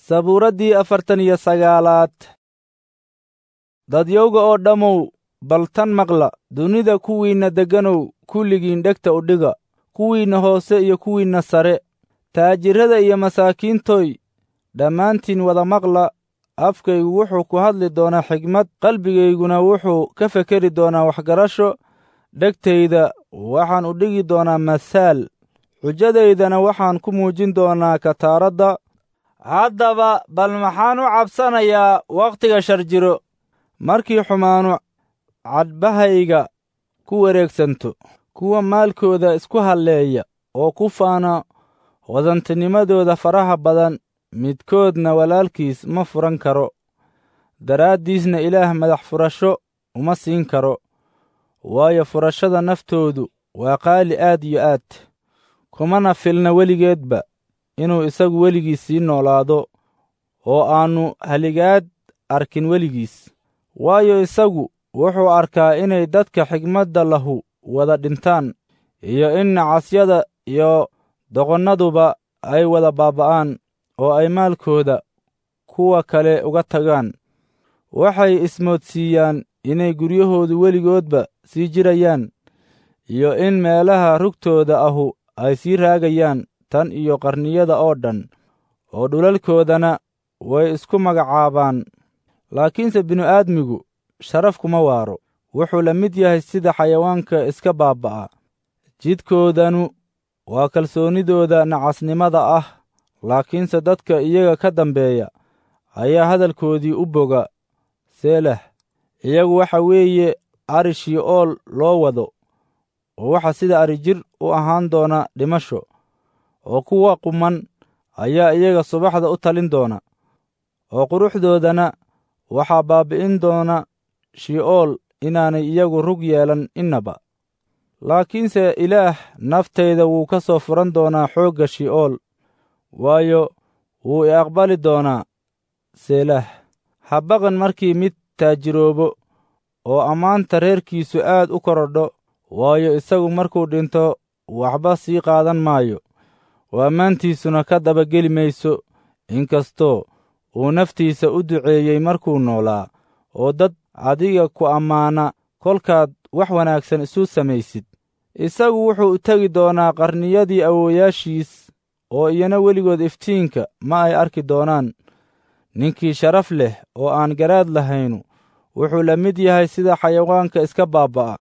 sabuuraddii afartan iyo sagaalaad dadyowga oo dhammow bal tan maqla dunida kuwiinna degganow kulligiin dhegta u dhiga kuwiinna hoose iyo kuwiinna sare taajirrada iyo masaakiintoy dhammaantiin wada maqla afkaygu wuxuu ku hadli doonaa xigmad qalbigayguna wuxuu ka fekeri doonaa waxgarasho dhegtayda waxaan u dhigi doonaa masaal xujadaydana waxaan ku muujin doonaa kataaradda haddaba bal maxaan u cabsanayaa wakhtiga shar jiro markii xumaanu cadhbahayga ku wareegsanto kuwa maalkooda isku halleeya oo ku faana hodantinimadooda faraha badan midkoodna walaalkiis ma furan karo daraaddiisna ilaah madax furasho uma siin karo waayo furashada naftoodu waa qaali aad iyo aad kumana filna weligeedba inuu isagu weligiis sii noolaado oo aannu haligaad arkin weligiis waayo isagu wuxuu arkaa inay dadka xigmadda lahu wada dhintaan iyo in nacasyada iyo doqonnaduba ay wada baaba'aan oo ay maalkooda kuwa kale uga tagaan waxay ismoodsiiyaan inay guryahoodu weligoodba sii jirayaan iyo in meelaha rugtooda ahu ay sii raagayaan tan iyo qarniyada oo dhan oo dhulalkoodana way isku magacaabaan laakiinse binu-aadmigu sharaf kuma waaro wuxuu la mid yahay sida xayawaanka iska baaba'a jidkoodanu waa kalsoonnidooda nacasnimada ah laakiinse dadka iyaga ka dambeeya ayaa hadalkoodii u boga seelah iyagu waxa weeye ari shi'ool loo wado oo waxa sida ari jir u ahaan doona dhimasho oo kuwa quman ayaa iyaga subaxda u talin doona oo quruxdoodana waxaa baabbi'in doona shi'ool inaanay iyagu rug yeelan innaba laakiinse ilaah naftayda wuu ka soo furan doonaa xoogga shi'ool waayo wuu i aqbali doonaa seelah ha baqan markii mid taajiroobo oo ammaanta reerkiisu aad u korodho waayo isagu markuu dhinto waxba sii qaadan maayo oo ammaantiisuna ka dabageli mayso inkastoo uu naftiisa u duceeyey markuu noolaa oo dad adiga ku ammaana kolkaad wax wanaagsan isu samaysid isagu wuxuu u tegi doonaa qarniyadii awoowayaashiis oo iyana weligood iftiinka ma ay arki doonaan ninkii sharaf leh oo aan garaad lahaynu wuxuu la mid yahay sida xayawaanka iska baaba'a